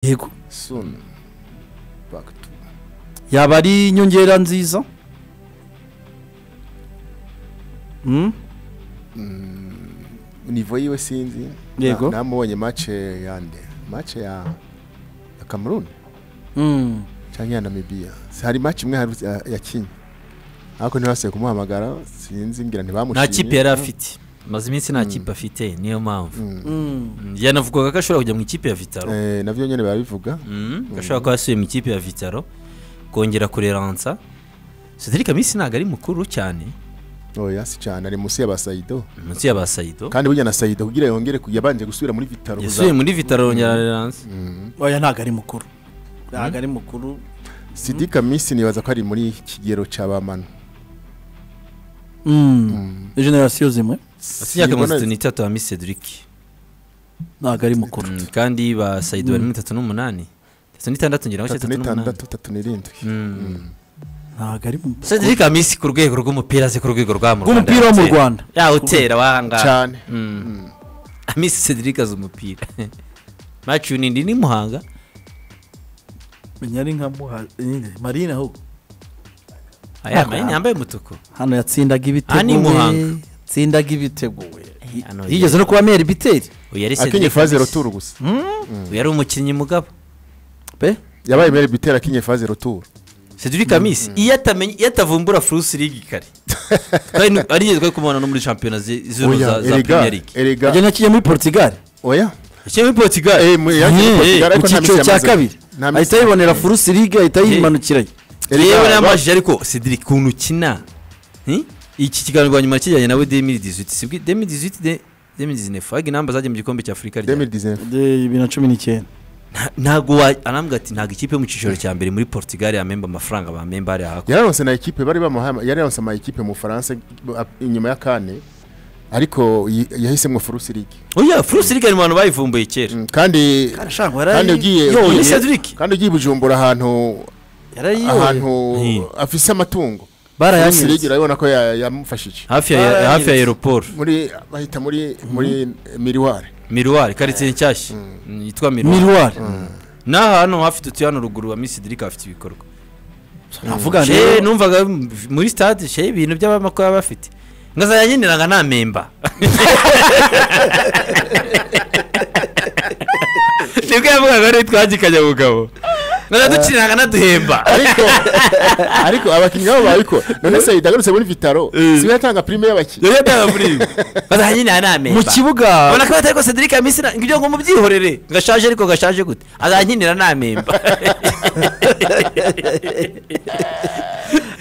yego soon back to yaba ari inyongera nziza Mm, nivo yiwe sinzi Yego. Na- namubonye mace yande mace ya ya Cameroon mm. canke ya Namibia Si hari mace imwe haru- ya- yakinye ariko ntibasubiye kumuhamagara sinzi ngira ntibamushimye nta kipe yari afite maze iminsi nta kipe afite niyo mpamvu Mm. Mm, yanavugaga ko ashobora kujya mu ikipe ya vitaro Eh, navyo nyene barabivuga Mm, ko ashobora kuba yasubiye mu ikipe ya vitaro kongera kureransa cedric minsi ntabwo ari mukuru cyane oya si cane ari musi ya ba Saido munsi ya ba sayido kandi burya na Saido kugira yongere ku- yabanje gusubira muri Vitaro yasubiye muri vitaro yongera areransa oya ntabwo ari mukuru ntabwo ari mukuru Sidika Misi nibaza ko ari muri kigero ca bamano generasiyo zimwe afite imyaka mirongo itatu Simbona- n'itatu ya minsi cedric ntabwo ari mukuru Mm, kandi ba sayido bari muri itatu n'umunani itatu n'itandatu ngira ngo tatu itatu n'umunani n'itandatu tatu n'irindwi ntabwo ari mukuru cedric minsi ku rwego rw'umupira azi ku rwego rwa mu Rwanda Rw'umupira wo mu yawutera. Rwanda. yawutera wahangaha cane minsi cedric azi umupira maci unindi ni muhanga menya ari nka muha nyine marine ahubwo aya mayini yambaye umutuku hano yatsindaga Aha ni ibitego we Muhanga. yatsindaga ibitego we hano yigeze no kuba meri biteri uyu yari akinye Cedric faze Messi. retour gusa uyu yari umukinnyi mugabo pe yabaye mere bitera akinye faze retour cedric amisi iyo atamenye iyo atavumbura furusi ligi kare twari nu- ari ngeze twari kumubona no muri shampiyona zi- z'uru za za erega premier league erega agenda kijya muri portugal oya ikipe muri portugal Eh, mu- yaje muri Eh, Portugal, ku ariko nta cyiciro misi cya yamaze. kabiri Nta misi- ahita yibonera furusi ligue ahita yimanukirayo yewe erega ba- namajije ariko cedric ukuntu ukina Hmm? iki kiganiro rwa nyuma kijyanye nawe demiri dizwiti sibwi demiri dizwiti de demiri dizinefu haga inamba zagiye mu gikombe cya afurika rya 2019 De- bibiri na cumi n'icyenda Nta- ntabwo wa arambwira ati ntabwo ikipe yo mu cyiciro cya mbere muri portugal yamemba amafaranga bamemba hariya hakurya yararonse na ekipe bari bamuhaye yararonse ama ekipe mu Faransa a- inyuma ya kane ariko yi- yahisemwo Furus League oya furusi ligi ari mu bantu bayivumbuye kera Mm, kandi arashaka kandi ugiye yo, ugiye- ni Cedric. kandi ugiye bujumbura ahantu ahantu Hey. afise amatungo Furus League barayanyeretse urabona ko ya- yamufashije hafi ya Barayanyeretse. hafi ya aeroport muri bahita muri muri miriware miruwari karitsiye nshyashya Mm, yitwa miruwari miruwari n'aha hano hafi tutuye hano ruguru wa misi dirika hafite ibikorwa navuga Shey, rero numvaga m- muri stade shey ibintu by'abamako baba bafite nkazajya nkeneranga nta memba nibwo yavugaga rero twagikanya mugabo nkazajya dukiniranga naduhemba ariko ariko abakinnyi babo babikora none se yidagarutse muri vitaro siwe yatanga prime y'abakinnyi yari yatanga muri ibi nkazajya nkeneranga nta memba mu kibuga ubona ko batari ko cedric amisi ibyo ngo mubyihorere gashaje ariko gashaje gute azankinira nta memba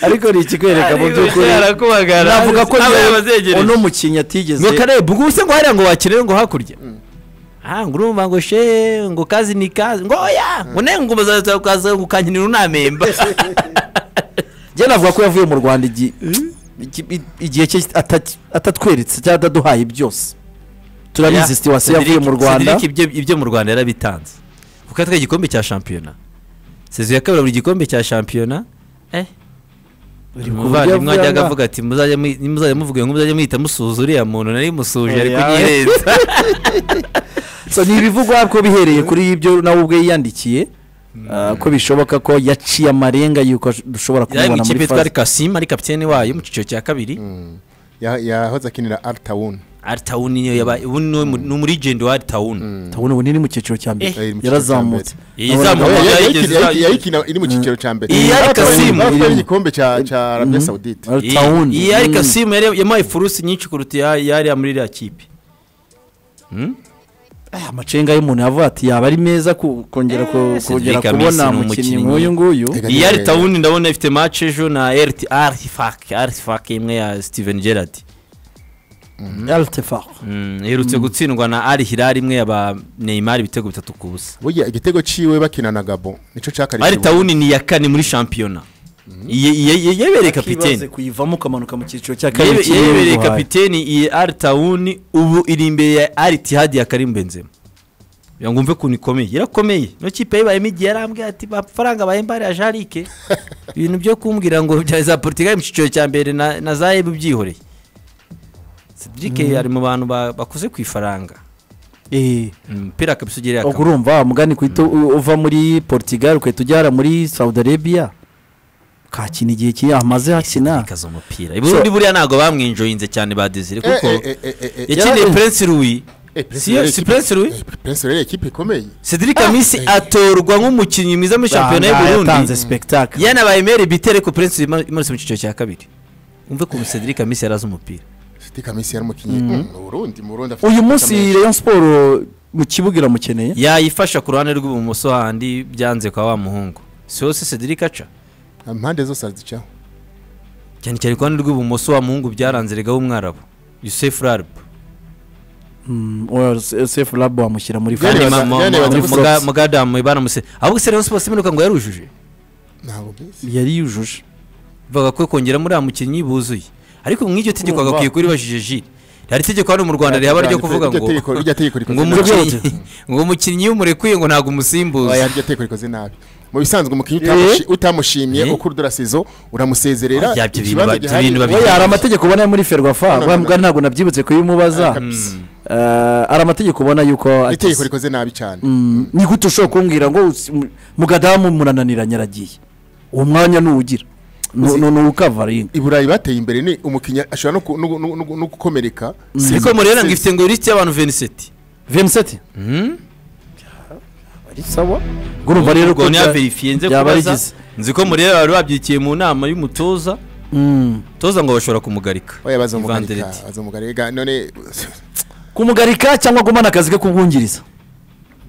ariko ni ikikwereka mu by'ukuri navuga ko niyo uno mukinnyi atigeze ngo kareba ubwo se ngo hariya ngo wakenera ngo hakurya ah ngo urumva ngo she ngo kazi ni kazi ngo oya ngo ne ngo bazaza kukaza gukankinira unamemba njye navuga ko yavuye mu rwanda igi- iki- i- igihe cye ataki- atatweretse cyangwa ataduhaye byose turabizi siwasi yavuye mu rwanda ibyo ibyo mu rwanda yarabitanze kuko yatwaye igikombe cya shampiyona sezo ya kabiri buri gikombe cya shampiyona eh umuvandimwe ajyaga avuga ati muzajya mwi- nimuzajya muvuga ngo muzajya muhita musuhuza uriya muntu nari musuhuje ari Oya. kunyirenza so ni ibivugwa ko bihereye kuri ibyo nawe ubwe yiyandikiye ah, ko bishoboka ko yaciye amarenga yuko ash- dushobora yari mu kumubona muri ikipe faze twari kasima ari kapitene wayo mu cyiciro cya kabiri Ya- yahoze akinira altawuni aritawuni niyo yabaye ubu ni umu- ni umurigenti wa aritawuni ndabona ubu ni mu cyiciro cya mbere Eh. yarazamutse Iyi Nabonaga- zamuka- yayikina iri mu cyiciro cya mbere Iyi yari Kasimu. yari igikombe cya cya arabia saudite Al Tawun. iyi yari Mm. kasimu yari yamuhaye furusi nyinshi kuruta iya- yariya muri iriya kipe Ah, amacenga y'umuntu yavuga ati yaba ari meza ku- kongera ku- Eh, kongera Cedric Amisi kubona ni umukinnyi umukinnyi. nk'uyu nguyu Ega- iyi aritawuni ndabona ifite mace ejo na eriti arifake arifake imwe ya steven gerard Altefar. Mm, iherutse gutsindwa na ari hirari imwe yaba neymar ibitego bitatu ku busa burya igitego ciwe bakina na gabo nico cyakarije aritawuni ni iya kane muri shampiyona Ye- ye- ye- yebereye kapitene Akibaze kuyivamo ukamanuka mu cyiciro cya kabiri Yebe- yebereye cy'igihugu hayi. kapiteni iyi aritawuni ubu iri imbere ya aritihadi ya karim benzema kugira ngo umve ukuntu ikomeye yarakomeye no kipe yibayemo igihe yarambwira ati amafaranga bahemba hariya jarike ibintu byo kumbwira ngo bya za portugal mu cyiciro cya mbere na na za ebu byihoreye cedric ari mu bantu ba- bakuze ku ifaranga eh umupira kabisa ugiriye ubwo akamaro urumva wa mugani kuhita u- uva muri portugal ugahita ugera muri saudi arabia kakina igihe kiri amaze hakina ikaza umupira ubundi buriya ntabwo bamwinjoyinze cyane ba desire kuko yakiniye yari- prince louis si yo- si prince louis prince rero ikipe ikomeye cedric amisi atorwa nk'umukinnyi mwiza muri shampiyona Aha, y'uburundi yatanze spectacle yanabaye mere bitere ko prince imanutse mu cyiciro cya kabiri umve ukuntu cedric amisi yari azi umupira city kamisi yari umukinnyi mu burundi mu burundi afite uyu ikipe munsi ikomeye. rayon siporo mu kibuga iramukeneye yayifasha ku ruhande rw'ibumoso handi byanze kwa wa muhungu si hose cedric aca impande zose arazicaho cyane cyane ku ruhande rw'ibumoso wa muhungu byaranze rega w'umwarabu yusefu raribu Mm, well, Se- sefu labu wamushyira muri Yari France. basa- yari basa- mugadamu baramuse ahubwo se rayon siporo siminuka ngo yarujuje ntabwo mbizi yari yujuje bavuga ko kongeramo uriya mukinnyi buzuye ariko mu iryo tegeko Urumva. bagakwiye kuribajije jire hari itegeko hano mu rwanda rihaba ryo kuvuga ngo Iryo tegeko- iryo tegeko ngo rikoze nabi umukinnyi ngo umukinnyi iyo umurekuye ngo ntabwo umusimbuza Oya, iryo tegeko rikoze nabi mu bisanzwe umukinnyi Eh? utamushi- utamushimye Eh? ukura udura sezo uramusezerera Oya, ibyo bintu ikibanza ba- ibyo gihari- bintu babi- we hari amategeko ubona yo muri ferwafa no, wa no. mugani ntabwo nabyibutse kuyimubaza Kabisa. Eh, hari amategeko ubona yuko itegeko atize. rikoze nabi cyane Mm, ni gute ushobora kumbwira ngo usi- mu- mugadamu murananiranye aragiye uwo mwanya ntuwugira Uzi- ntukavaringa i burayi bateye imbere ni umukinnyi ashobora no ku- no gu- no gu- no gu- no gukomereka ariko murera ngo ifite ngo lisiti y'abantu veniseti vemuseti ari sawa ubwo urumva rero ko ubwo bya- niyaverifiye nze byaba kubaza arigize nzi ko murera bari babyikiye mu nama y'umutoza Mm. toza ngo bashobora kumugarika oya baza mugarika Ivandereti. baza mugarika none kumugarika cyangwa guhumana akazi ke kubwungiriza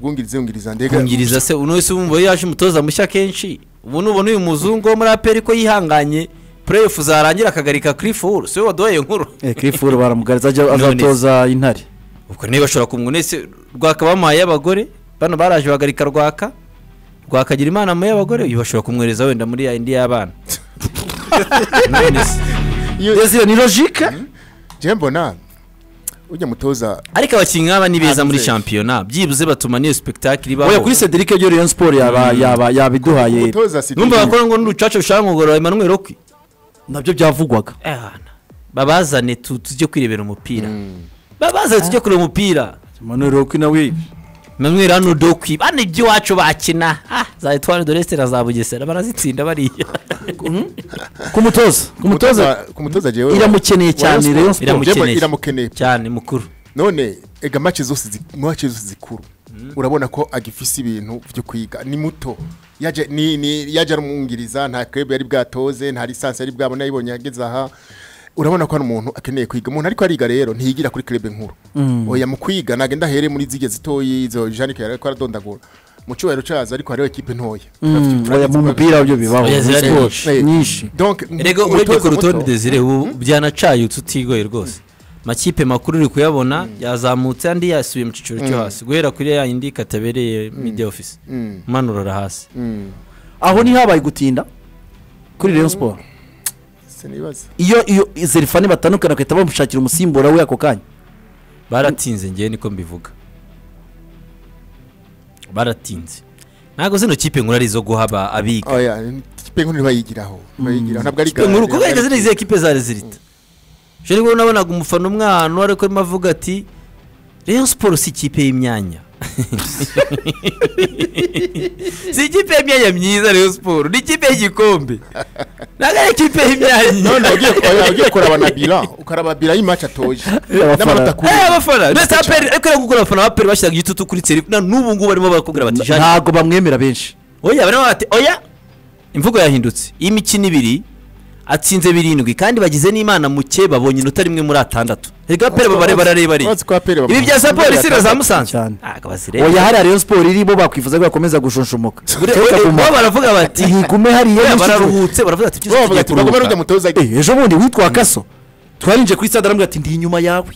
bwungiriza yungiriza ndega kungiriza se uno wese wumva yaje umutoza mushya kenshi ubu nubona uyu muzungu wo muri aperi ko yihanganye pureyifu zarangira akagarika kirifuru si we waduhaye iyo nkuru kirifuru baramugaritse ajya None- azatoza intare ubwo niba bashobora kumwunese rwaka bamuhaye y'abagore bano baraje bahagarika rwaka rwakagira imana mu y'abagore uyu bashobora kumwohereza wenda muri ya indi y'abana None se. desire ni logika je mbona ujya mutoza ariko abakinnyi nk'aba ni beza muri Hanze. shampiyona byibuze batuma niyo sipegitakiri oya ibaho kuri cedric iyo rayon siporo yaba yaba yabiduhaye umutoza si numva bakora ngo n'urucaca rushaka nkongorora emmanuel okwi nabyo byavugwaga babazane tu- tujye kwirebera umupira babazane tujye kureba umupira emmanuel rokwi nawe emmanuel hano dokwi bane iby'iwacu bakina Ah, za etwari de resite na za bugesera barazitsinda bariya kumutoza kumutoza ku mutoza jewe iramukeneye cyane Rayon Sport. Iramukeneye. iramukeneye cyane mukuru none ega match zose zi- match zose zikuru urabona ko agifise ibintu byo kwiga ni muto yaje ni ni yaje arumwungiriza nta kwebe yari bwatoze nta lisansi yari bwabona yibonye yageze aha urabona ko ari umuntu akeneye kwiga umuntu ariko ariga rero ntiyigira kuri club nkuru oya mu kwiga nagenda ahere muri zige zitoyi izo Janike yari ko aradondagura mu cyubahiro cyazo ariko hariho ekipe ntoya oya mu mupira byo bibaho Oya, muri zirari siporo Eh, nyinshi donc rego umutoza urebye ku rutonde muto- desire ubu byanacayutse utigoye rwose makipe makuru uri kuyabona yazamutse andi yasubiye mu cyiciro cyo hasi guhera kuri ya yindi katabereye midi ofisi Mm. manurora hasi Mm. aho ntihabaye gutinda kuri rayon siporo sinibaza iyo iyo zerifani batandukana bagahita bamushakira umusimbura we ako kanya baratinze ngewe niko mbivuga baratinze ntabwo zino kipe nkuru ari izo guha aba- abiga oya ikipe nkuru ntibayigiraho ntibayigiraho ntabwo ari kipe nkuru kubera ziriya izihe kipe za rezilita je nibwo nabonaga umufana umwe ahantu ariko arimo avuga ati rayon siporo si ikipe y'imyanya si ikipe y'imyanya myiza rayon siporo ni ikipe y'igikombe ntabwo ari ikipe none y'imyanya ugiye oya, ugiye kuraba na bila ukaraba bila y'imaci atoje n'amanota kuri Eh, abafana ndetse aperi ariko ari gukora abafana ba aperi bashyiraga igitutu kuri serifu na n'ubu ngubu barimo barakubwira bati "Jean, ntabwo bamwemera benshi oya barimo bati oya imvugo yahindutse iyi mikino ibiri atsinze birindwi kandi bagize n'imana muke babonye inota rimwe muri atandatu reka pere babare barareba ari Bazi ko aperi bamuha- ibi bya saporo isi na za musanze Cyane. oya ntabwo bazireba hariya rayon siporo iri bo bakwifuza ko yakomeza gushunshumuka bo baravuga bati igume hariya oya n'ikigo. bararuhutse baravuga ati Bo byose bavuga tujya ati bagomba kuruhuka n'ujya mutoza Eh, ejo bundi witwa akaso twarinje kuri stade aramubwira ati ndi inyuma yawe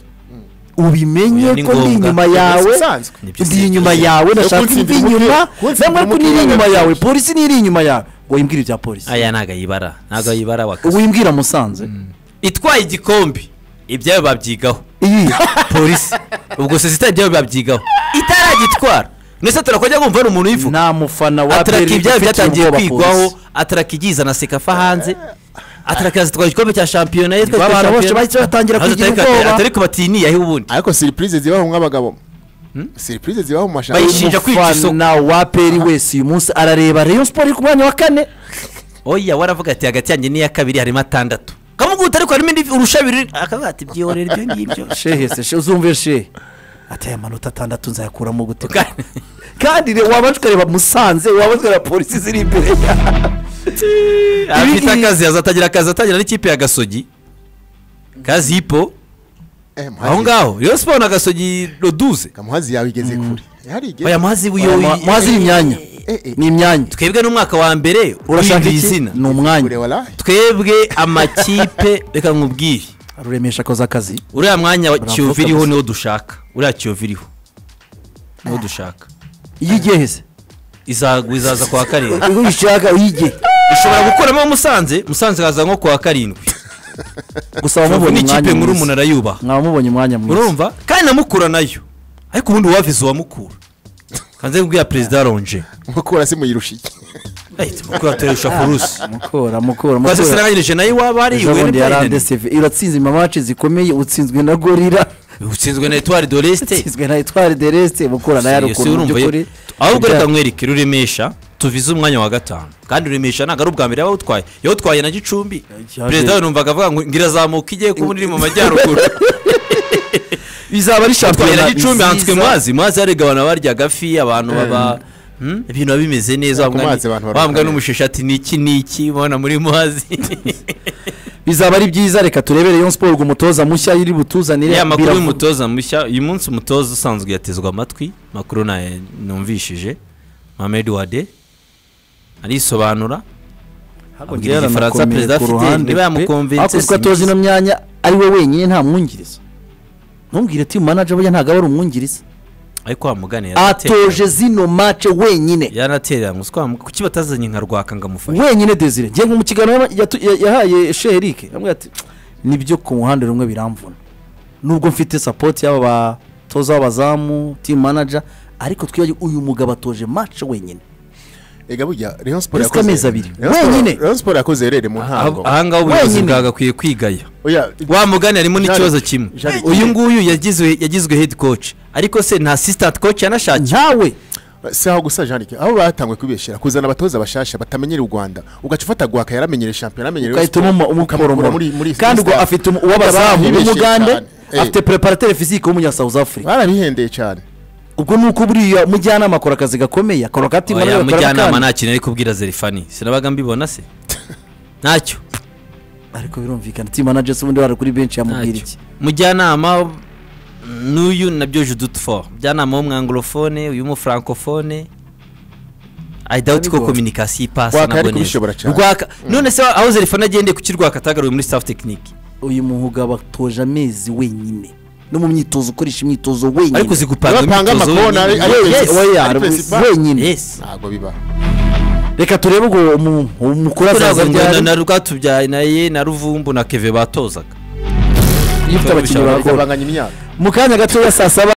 Oya, ubimenye ni ko ndi ngombwa. inyuma Ni yawe bisanzwe. Ni byo ndi si inyuma byo. yawe ndashaka kunsindira imvi umupira- inyuma kunsindira namwe ko umupira niri inyuma birakabije. yawe polisi niri inyuma yawe ngo wimbwire ibya polisi aya ntabwo ayibara ntabwo ayibara wakazi wimbwira musanze itwaye igikombe ibyayo babyigaho iyi polisi ubwo sosiyete ibyayo babyigaho itaragitwara ndetse turakojya kumva hari umuntu uyivuga nta mufana wa ataraka aperi ibyaha ufitiye byatangiye ubwoba kwigwaho polisi. ataraka igiza na sekafa hanze ataraka yazitwara igikombe cya shampiyona yitwa Abantu bose bahise batangira kugira ubwoba ariko batiniye aho ubundi ariko surprise zibaho nk'abagabo serivisi ziba mu Bayishinga mashanyarazi Ishinja kwica isoko. umufana wa peri wese uyu munsi arareba reyo siporo iri ku mwanya wa kane oya waravuga ati hagati yanjye n'iya kabiri harimo atandatu kamuguta ariko harimo indi urusha abiri akavuga ati byihorere ibyo ngibyo shehe se she uzumve she ati aya manota atandatu nzayakuramo gute kandi re- wabanza ukareba musanze wabanza ukareba polisi ziri imbere ya- afite akazi azatangira akazi atangira n'ikipe ya gasogi kazipo aho ngaho rero siporo na gasogi roduze kamuhazi yawe igeze kure yarigeze oya muhazi Oya, wiyo muha- muhazi ni imyanya Eh, eh. ni imyanya twebwe n'umwaka wa mbere urashaka wiyumvira iki izina ni umwanya kure wala twebwe amakipe reka nkubwire aruremesha akoze akazi uriya mwanya wa Baravuga kiyovu iriho gusa. niwo dushaka uriya kiyovu iriho niwo dushaka iyo igiye heze izagwa izaza ku wa karindwi iyo uyishaka uyigiye ishobora gukuramo musanze musanze haza nko ku wa karindwi gusa ubu wamubonye ni ikipe umwanya nkuru umuntu mwiza arayubaha mwaba mubonye umwanya mwiza urumva kandi na mukura nayo ariko ubundi wavize uwamukura kanze kubwira perezida ronje mukura se muyirusha iki ahita mukura turerusha kurusi mukora mukora maze mukora sinaganyirije nayo iwaba ari ejo iwe bundi yari n'ibyayidanire. andeseve iratsinze imawaci zikomeye utsinzwe na gorira utsinzwe na etuwari de resite utsinzwe na etwari de resite mukura nayo ari ukuntu mu by'ukuri ahubwo Ibya- reka nkwereke ruremesha tuvize umwanya wa gatanu kandi ruremesha ntabwo ari ubwa mbere yawutwaye yawutwaye na gicumbi Yaje- perezida we numvaga avuga ngo ngo irazamuka igiye kuba iri mu majyaruguru bizaba ari yatwaye na shampiyona gicumbi hanzwe nziza. mazi mazi yarega abantu barya agafi abantu baba Hmm? ibintu biba bimeze neza Ku mazi abantu bararwaye. bambwa n'umusheshi ati niki niki ubona muri muhazi bizaba ari byiza reka turebere Rayon Sport umutoza mushya iri butuzanire ya makuru biravu- y'umutoza mushya uyu munsi umutoza usanzwe yatezwa amatwi makuru nayo numvishije Mohamed Wade arisobanura Ntabwo abwira ngira igifaransa yanakomeye perezida ku afite, ruhande niba pe. yamukonvinse Ariko kuko si atoza byiza. ino myanya ari we wenyine nta mwungiriza ntumbwire timu manager burya ntabwo aba ari umwungiriza ariko wamugane atoje zino mace wenyine yanatereranywe uswa kuki batazanye nka rwaka ngo amufashe wenyine desire ngiye nko mu kiganiro yama- yatu- ya- yahaye sheherike yamubwira ati nibyo ku ruhande rumwe biramvuna nubwo mfite sapoti y'aba batoza b'abazamu timu manager ariko twibagiwe uyu mugabo atoje mace wenyine ega burya rayon sport Perezida amezi abiri. Rayon Sport- Wenyine. rayon sport yakoze rere mu ntango ahangaha ubuyobozi Wenyine. bwagakwiye kwigaya oya wamugane harimo n'ikibazo Jean- kimwe Jean- uyu nguyu yagizwe yagizwe head coach ariko se nta assistant coach yanashakiye ntawe si aho gusa jandike aho batangwe kubeshyira kuzana abatoza bashasha batamenyera u rwanda ugaca ufata gwaka yaramenyere shampiyona yaramenyere ugahitamo umukoromoro kandi ubwo afite umu- uw'abazamu w'umugande afite preparateur physique w'umunyasouth africa barabihendeye cyane ubwo ni uko buriya mujyanama akora akazi gakomeye akora akati oya mujyanama nta kintu ari kubwira zerifani sinabaga mbibona se ntacyo ariko birumvikana team manager se ubundi wari kuri benshi yamubwira ntacyo iki mujyanama n'uyu nabyo judutfo mujyanama w'umwangorofone uyu w'umufrankofone i doubt ko Ariko- communication ipasa Rwaka nabwo yari kubishobora neza cyane. rwaka none se aho zerifani agendeye kuki rwaka atagaruye muri staff tekinike uyu muhugabo atoje amezi wenyine no mu myitozo ukoresha imyitozo wenyine ariko zigupanga Bapanga imyitozo amakona, wenyine. ari- Yes, Yes, oya, ari principal. wenyine yes ntabwo biba reka turebe ubwo umu- umukuru azaza na ryari na rwatubyaye na ye na ruvumbu na keve batozaga iyo ufite abakinnyi Turabishaka. barakora bigabanganya imyaka mu kanya gatoya saa saba